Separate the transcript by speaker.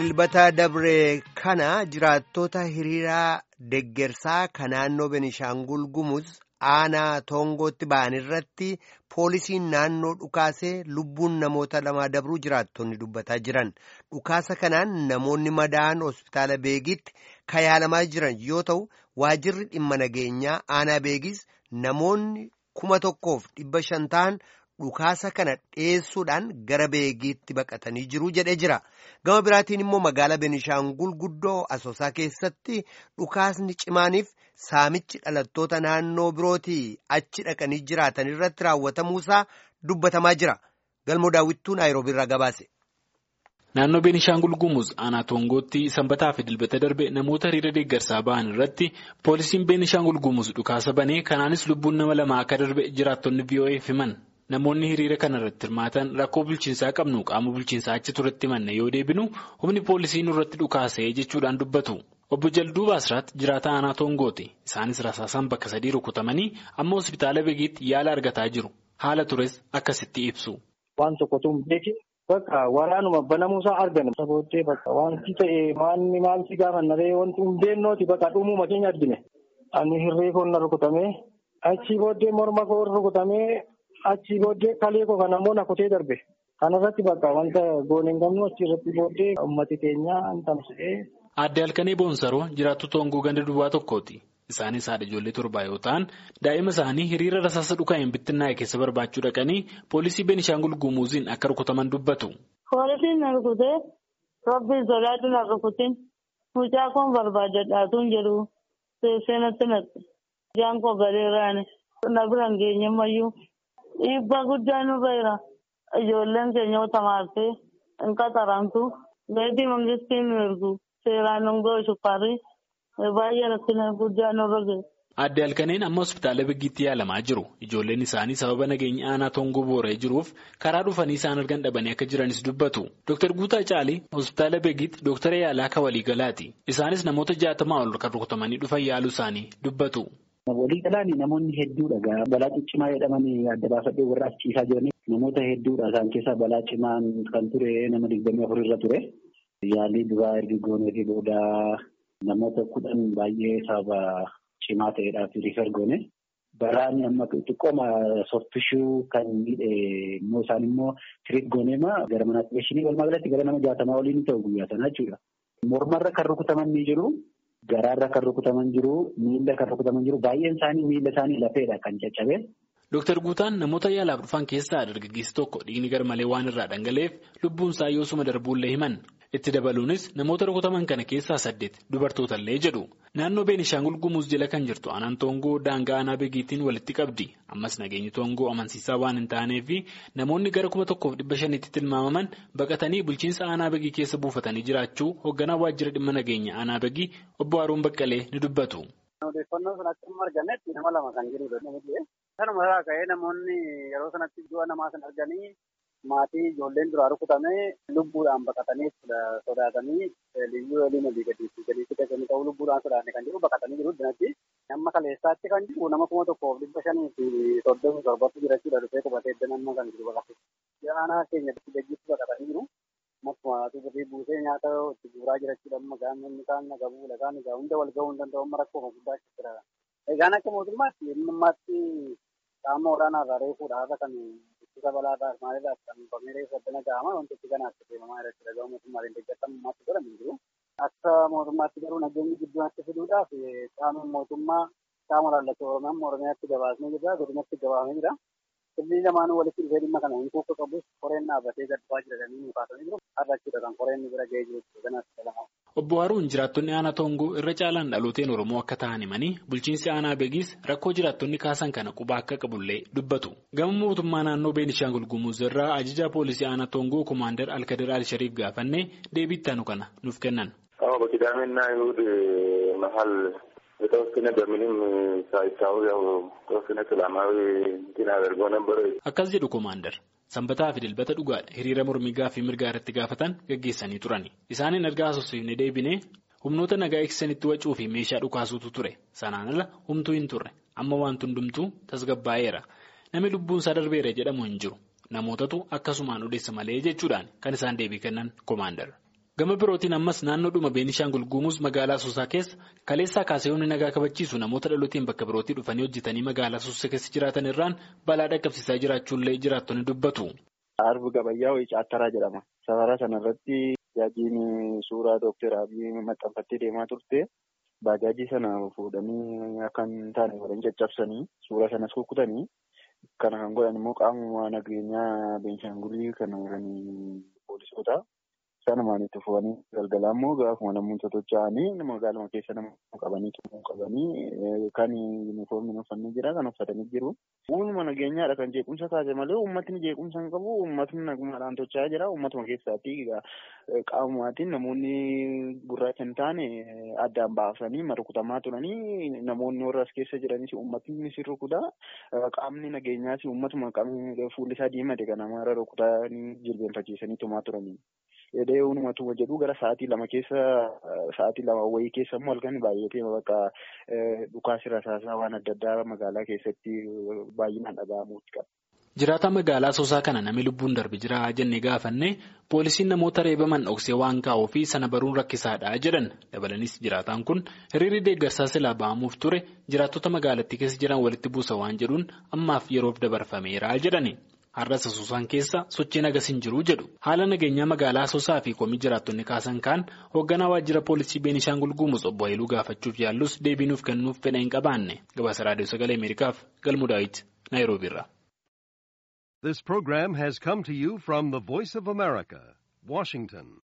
Speaker 1: dilbata dabre kana jiraattota hiriiraa deggersaa kan naannoo Benishaangul Gumuz aanaa toongootti ba'an irratti poolisiin naannoo dhukaasee lubbuun namoota lamaa dabruu jiraattonni dubbataa jiran dhukaasa kanaan namoonni madaa'an hospitaala beegitti yaalamaa jiran yoo ta'u waajirri dhimma nageenyaa aanaa beegis namoonni kuma tokkoof dhibba shan ta'an dhukaasa kana dhiyeessuudhaan gara beegiitti baqatanii jiru jedhee jira gama biraatiin immoo magaalaa benishaangul guddoo asoosaa keessatti dhukaasni cimaaniif saamichi dhalattoota naannoo birootii achi dhaqanii jiraatan irratti raawwatamuusaa dubbatamaa jira galmoo daawwittuu naayiroobii irraa gabaase.
Speaker 2: Naannoo Beenishaangul Gumuz aanaa Toongootti sanbataa fi dilbata darbe namoota hiriira deeggarsaa ba'an irratti poolisiin Beenishaangul Gumuz dhukaasa banee kanaanis lubbuun nama lama akka darbe jiraattonni VOA'f himan. Namoonni hiriira kana irratti hirmaatan rakkoo bulchiinsaa qabnu qaama bulchiinsaa achi turetti himanne yoo deebinu humni poolisii nurratti dhukaasee jechuudhaan dubbatu. Obbo Jalduu Baasiraat jiraata aanaa Toongooti. Isaanis rasaasaan bakka sadii rukutamanii amma hospitaala Beegiitti yaala argataa jiru. Haala tures akkasitti ibsu.
Speaker 3: Waan tokkotu hin beekin bakka waraanuma banamuusaa argame. Sabooddee bakka wanti ta'e maanni maalti gaafannaree wanti hin beeknooti bakka dhumuma keenya argine. Ani hirree koon na rukutamee achii booddee morma koo rukutamee achii booddee kalee koo kan ammoo na kutee darbe. Kanarratti bakka wanta goone hin qabnu achirratti booddee uummati keenya hin tamsa'ee.
Speaker 2: Aadde Halkanee Boonsaroo jiraattu Toongoo ganda duwwaa tokkooti. Isaanis haadha ijoollee torbaa yoo ta'an daa'ima isaanii hiriira rasaasa dhuka'een bittinnaa'e keessa barbaachuu dhaqanii poolisii Beenishaangul Gumuuziin akka rukutaman dubbatu.
Speaker 4: Poolisiin na rukutee rabbiin sodaatu na rukutin mucaa koon barbaadadhaatuun jedhu teessee natti naqxe. Ijaan koo galeeraani na biraan geenye mayyuu dhiibbaa guddaa nurra jira. Ijoolleen keenya tamaartee hin qaxaramtu beektii mangistiin nu ergu. Seeraan hongoo shukkaarri baay'ee rakkina guddaa nurra gahe.
Speaker 2: Aadde Halkaneen amma hospitaala Beegiitti yaalamaa jiru. Ijoolleen isaanii sababa nageenya aanaa Toongoo boora'ee jiruuf karaa dhufanii isaan argan dhabanii akka jiranis dubbatu. Dr. Guutaa Caalii hospitaala Beegiitti Dr. Yaalaa kan waliigalaati. Isaanis namoota jaatamaa ol kan rukutamanii dhufan yaaluu isaanii dubbatu.
Speaker 5: Waliigalaan namoonni hedduudha. Balaa ciccimaa jedhamanii adda baafadhee warra achiisaa jiranii namoota hedduudha. Isaan keessaa balaa cimaan kan ture nama digdamii afur irra ture. Yaalii duraa erga goonee fi booda namoota kudhan baay'ee sababa cimaa ta'eedhaaf riifar goone. Baraani amma xiqqooma soffishuu kan miidhe immoo isaan immoo tiriit gooneema gara manaatti geessinii walumaa galatti gara nama jaatamaa olii ni ta'u guyyaa sana jechuudha. Mormarra kan rukutaman ni jiru. Garaarra kan rukutaman jiru. Miila kan rukutaman jiru. Baay'een isaanii miila isaanii lafeedha kan caccabe.
Speaker 2: Dooktar Guutaan namoota yaalaaf dhufan keessaa dargaggeessi tokko dhiigni garmalee waan irraa dhangala'eef lubbuun isaa yoosuma darbuullee himan. Itti dabaluunis namoota rukutaman kana keessaa saddeet dubartootallee jedhu. Naannoo Beenishaangul Gumuz jala kan jirtu aanaan Toongoo daangaa aanaa beegiitiin walitti qabdi. Ammas nageenyi Toongoo amansiisaa waan hin taaneef namoonni gara kuma tokkoof dhibba shanitti tilmaamaman baqatanii bulchiinsa aanaa beegii keessa buufatanii jiraachuu hoogganaa waajjira dhimma nageenya aanaa beegii obbo Haruun Baqqalee ni dubbatu.
Speaker 6: Odeeffannoo sun akkuma argametti nama lama kan jirudha. Kanuma irraa ka'ee namoonni yeroo sanatti du'a namaa san arganii maatii ijoolleen duraa rukutamee lubbuudhaan baqatanii sodaatanii liyyuu waliin olii gadi gadi fidhatanii ta'uu lubbuudhaan sodaanne kan jiru baqatanii jiru dinatti. Amma kaleessaatti kan jiru nama kuma tokkoof dhibba shanii fi soddomii torbatti jirachuudha dhufee qubatee edda nama kan jiru baqate. Aanaa keenya gaggeessu baqatanii jiru. Akkuma birrii buusee nyaata itti guuraa jirachuudha amma gaamonni kaan nagabuu lagaan egaa hunda wal gahuu hin danda'u amma rakkoo guddaa jira. Egaan akka mootummaatti ammaatti qaama olaanaa irraa reefuudha haala kan ittisa balaadhaa maalirraa kan famillee saddana ga'ama wanti itti kanaaf deemamaa irratti dhaga'u mootummaatiin deeggartamummaatti godhamu jiru. Akka mootummaatti garuu nageenyi gidduutti fiduudhaaf qaama mootummaa qaama laallatu Oromiyaan Oromiyaatti gabaasnee jira godinatti gabaafamee jira. Sirrii lamaanuu walitti dhufee dhimma kana hin kuufa qabus koreen dhaabbatee gad bu'aa jiratanii nu kaasanii jiru. Har'achuudha kan koreen bira ga'ee jiru kanaaf dhalama.
Speaker 2: Obbo Haruun jiraattonni aanaa Toongoo irra caalaan dhalooteen Oromoo akka ta'an himanii bulchiinsi aanaa Beegiis rakkoo jiraattonni kaasan kana quba akka qabullee dubbatu. Gama mootummaa naannoo Beenishaangul Gumuz irraa ajajaa poolisii aanaa Toongoo Komaander Alkadir Alshariif gaafannee deebii ittaanu kana nuuf kennan.
Speaker 7: በቅዳሜና እሑድ መሀል የተወሰነ በምንም ሳይታወቅ ያው ተወሰነ ሰላማዊ እንትን አድርገው ነበር።
Speaker 2: Akkas jedhu Komaander. Sanbataa fi dilbata dhugaadha hiriira mormii gaaffii mirgaa irratti gaafatan gaggeessanii turani. Isaaniin ergaa asoosiifne deebinee humnoota nagaa eegsisanitti wacuu fi meeshaa dhukaasuutu ture. Sanaan ala humtuu hin turre. Amma wanti hundumtuu tasgabbaa'eera. Namni lubbuun isaa darbeera jedhamu hin jiru. Namootatu akkasumaan odeessa malee jechuudhaan kan isaan deebii kennan Komaander. Gama birootiin ammas naannoodhuma Beenishaangul Gumuz magaalaa Asoosaa keessa kaleessaa kaasee humni nagaa kabachiisu namoota dhalootiin bakka birootii dhufanii hojjetanii magaalaa Asoosaa keessa jiraatan irraan balaa dhaqqabsiisaa jiraachuullee jiraattonni dubbatu.
Speaker 8: Arbi Gabayyaa wayii Caattaraa jedhama. Safara sanarratti baajajiin suuraa Dookter Abiy maxxanfattee deemaa turte. Baajaajii sana fuudhanii akka hin taane godhanii caccabsanii suura sanas kukkutanii kana kan godhan immoo qaamuma nageenyaa Beenshaangulii kan poolisoota. Sanumaan itti fufanii galgalaa immoo gaafuma namoonni socho'anii magaaluma keessa nama qabanii tumuu qabanii kan yuunifoormiin uffannee jira kan uffatanii jiru. Uumama nageenyaadha kan jeequmsa kaase malee uummatni jeequmsa hin qabu uummatni nagumaadhaan tochaa jira uummatuma keessaatti qaamumaatiin namoonni gurraacha hin taane addaan baasanii rukutamaa turanii namoonni warra as keessa jiranis uummatni si rukuta qaamni nageenyaas uummatuma fuulli isaa diimate kan amaara rukutanii jilbeenfachiisanii tumaa turanii. Edee uummatuma jedhu gara sa'aatii lama keessa sa'aatii lama wayii keessa immoo halkan baay'atee bakka dhukaasii rasaasaa waan adda addaa magaalaa keessatti baay'inaan dhaga'amuutti qaba.
Speaker 2: Jiraata magaalaa Asoosaa kana namni lubbuun darbe jira jennee gaafanne poolisiin namoota reebaman dhoksee waan kaa'uu fi sana baruun rakkisaadha jedhan dabalanis jiraataan kun hiriirri deeggarsaa silaa ba'amuuf ture jiraattota magaalattii keessa jiran walitti buusa waan jedhuun ammaaf yeroof dabarfameera jedhani. Har'as Asoosaan keessa sochiin agas hin jiru jedhu haala nageenyaa magaalaa Asoosaa fi komii jiraattonni kaasan kaan hoogganaa waajjira poolisii Beenishaangul Gumuz obbo Haayiluu gaafachuuf yaallus deebiinuuf kennuuf fedha hin qabaanne gabaasa raadiyoo sagalee Ameerikaaf galmu daawit Naayiroobiirra.
Speaker 9: This program has come to you from the Voice of America, Washington.